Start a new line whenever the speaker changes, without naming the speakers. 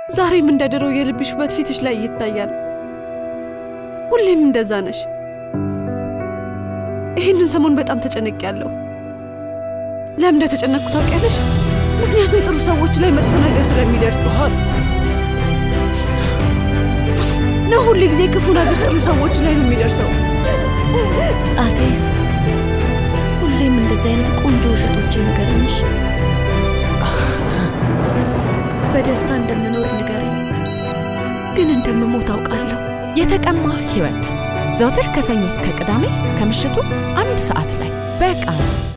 ዛሬም እንደ ድሮው የልብሽ ውበት ፊትሽ ላይ ይታያል። ሁሌም እንደዛ ነሽ። ይህንን ሰሞን በጣም ተጨንቄያለሁ። ለምን እንደተጨነቅኩ ታውቂያለሽ? ምክንያቱም ጥሩ ሰዎች ላይ መጥፎ ነገር ስለሚደርስ ነው። ሁል ጊዜ ክፉ ነገር ጥሩ ሰዎች ላይ ነው የሚደርሰው።
አቴስ ሁሌም እንደዚህ አይነት ቆንጆ ውሸቶችን ንገረኝሽ። በደስታ እንደምኖር ንገረኝ፣ ግን እንደምሞት አውቃለሁ።
የተቀማ ህይወት ዘውትር ከሰኞ እስከ ቅዳሜ ከምሽቱ አንድ ሰዓት ላይ በቃ